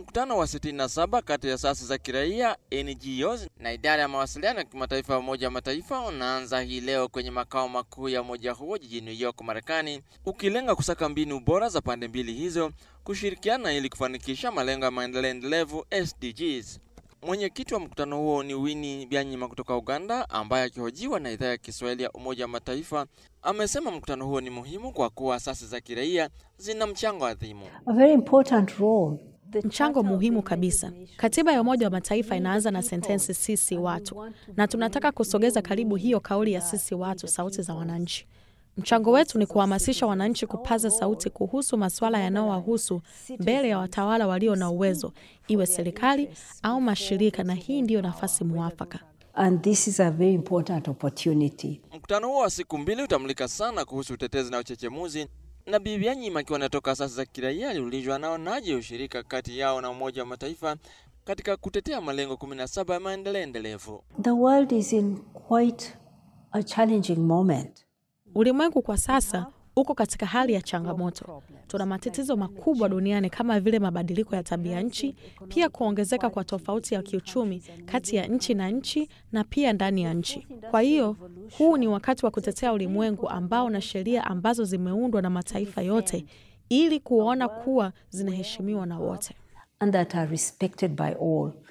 Mkutano wa 67 kati ya asasi za kiraia, NGOs na idara ya mawasiliano ya kimataifa ya Umoja wa Mataifa unaanza hii leo kwenye makao makuu ya umoja huo jijini New York, Marekani, ukilenga kusaka mbinu bora za pande mbili hizo kushirikiana ili kufanikisha malengo ya maendeleo endelevu SDGs. Mwenyekiti wa mkutano huo ni Winnie Byanyima kutoka Uganda, ambaye akihojiwa na idhaa ya Kiswahili ya Umoja wa Mataifa amesema mkutano huo ni muhimu kwa kuwa asasi za kiraia zina mchango adhimu. A very important role. The Mchango Charter of muhimu the kabisa. United Nations Katiba ya Umoja wa Mataifa inaanza na sentensi sisi watu, na tunataka kusogeza karibu hiyo kauli ya sisi watu, sauti za wananchi. Mchango wetu ni kuhamasisha wananchi kupaza sauti kuhusu masuala yanayowahusu mbele ya watawala walio na uwezo, iwe serikali au mashirika, na hii ndiyo nafasi muafaka. And this is a very important opportunity. Mkutano huo wa siku mbili utamulika sana kuhusu utetezi na uchechemuzi, na Bibi Byanyima akiwa anatoka asasi za kiraia aliulizwa anaonaje ushirika kati yao na Umoja wa Mataifa katika kutetea malengo 17 ya maendeleo endelevu. The world is in quite a challenging moment. Ulimwengu kwa sasa uko katika hali ya changamoto. Tuna matatizo makubwa duniani kama vile mabadiliko ya tabia nchi, pia kuongezeka kwa tofauti ya kiuchumi kati ya nchi na nchi na pia ndani ya nchi. Kwa hiyo huu ni wakati wa kutetea ulimwengu ambao na sheria ambazo zimeundwa na mataifa yote ili kuona kuwa zinaheshimiwa na wote. and that are respected by all.